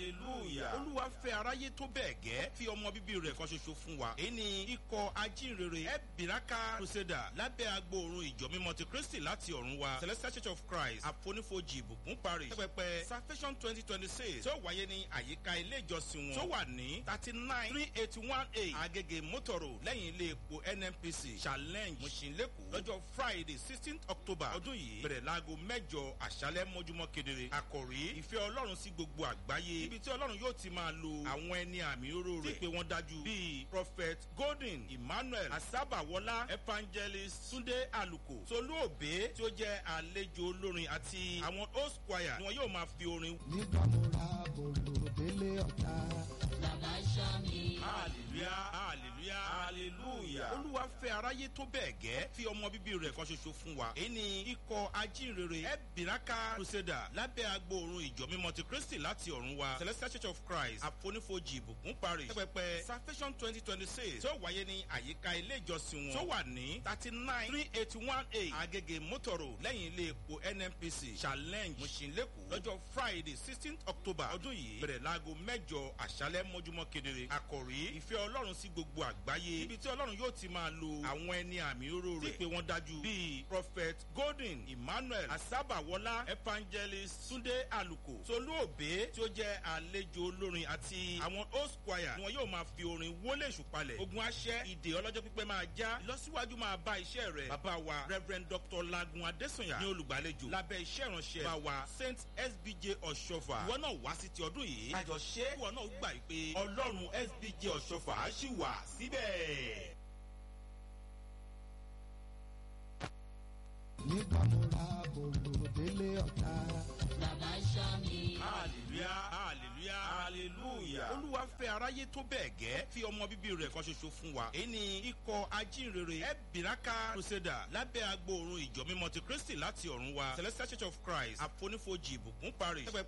hallelujah olúwa fẹ́ aráyé tó bẹ́ẹ̀ gẹ́ fi ọmọ bíbí rẹ̀ kan ṣoṣo fún wa èyí ni ikọ̀ ajínrere ẹ̀bìrákà crusader lábẹ́ agbóòrùn ìjọ mímọ́ ti kristi láti ọ̀run wa celestial church of christ àfonífojì ìbùkún parish pẹpẹ salvation twenty twenty six tí ó wáyé ní àyíká ilé ìjọsìn wọn tó wà ní thirty nine three eighty one eight agege motoro lẹ́yìn ilé epo nnpc challenge mushinleku lọ́jọ́ friday sixteen october ọdún yìí bẹ̀rẹ̀ láago mẹ́jọ àṣálẹ́ mọ́júmọ́ kedere àkòrí ìfẹ́ ọlọ́run sí gbogbo àgbáyé ibi tí ọlọ́run yóò ti máa lo àwọn ẹni àmì oró rẹ̀ tí pé wọ́n dájú bíi prophet golden emmanuel asabawola evangelist sunday aluko tolú òbé tí ó jẹ́ àlejò olórin àti àwọn host choir ni wọn yóò máa fi orin. nígbà mo ra bòlò délé ọ̀tá. bàbá ṣọ́ mi. hallelujah hallelujah hallelujah olúwa fẹ́ aráyé tó bẹ́ẹ̀ gẹ́ fi ọmọ bíbí rẹ̀ kan ṣoṣo fún wa èyí ni ikọ̀ ajínrere ẹ̀bìrákà crusader lábẹ́ agbóòrùn ìjọ mímọ́ ti kristi láti ọ̀run wa celestial church of christ àfonífojì ìbùkún parish pẹpẹ salvation twenty twenty six tí ó wáyé ní àyíká ilé ìjọsìn wọn tó wà ní thirty nine three eighty one eight agege motoro lẹ́yìn ilé epo nnpc challenge mushinleku lọ́jọ́ friday sixteen october ọdún yìí bẹ̀rẹ̀ láago mẹ́jọ àṣálẹ́ mọ́júmọ́ kedere àkòrí ìfẹ́ ọlọ́run sí gbogbo àgbáyé ibi tí ọlọ́run yóò ti máa lo àwọn ẹni àmì oró rẹ̀ tí pé wọ́n dájú bíi prophet golden emmanuel asabawola evangelist sunday aluko tolú òbé tí ó jẹ́ àlejò olórin àti àwọn host choir ni wọn yóò máa fi orin wọlé ìṣùpalẹ̀ ogun aṣẹ́ ìdè ọlọ́jọ́ pípẹ́ máa já ìlọsíwájú máa bá iṣẹ́ rẹ̀ bàbá wa reverend dr lagun adesanya ní olùgbàlejò lábẹ́ iṣẹ́ ìránṣẹ́ bá wa saint sbj ọ̀ṣọ́fà ìwọ náà wá sí ti ọdún yìí àjọṣe ìwọ náà gbà pé ọlọ́run sbj ọ̀ṣọ́fà á sì wà síbẹ̀. nígbà mo ra bòlò délé ọ̀tá. bàbá ṣọ́ mi. hallelujah hallelujah hallelujah olúwa fẹ́ aráyé tó bẹ́ẹ̀ gẹ́ fi ọmọ bíbí rẹ̀ kan ṣoṣo fún wa èyí ni ikọ̀ ajínrere ẹ̀bìrákà crusader lábẹ́ agbóòrùn ìjọ mímọ́ ti kristi láti ọ̀run wa celestial church of christ àfonífojì ìbùkún parish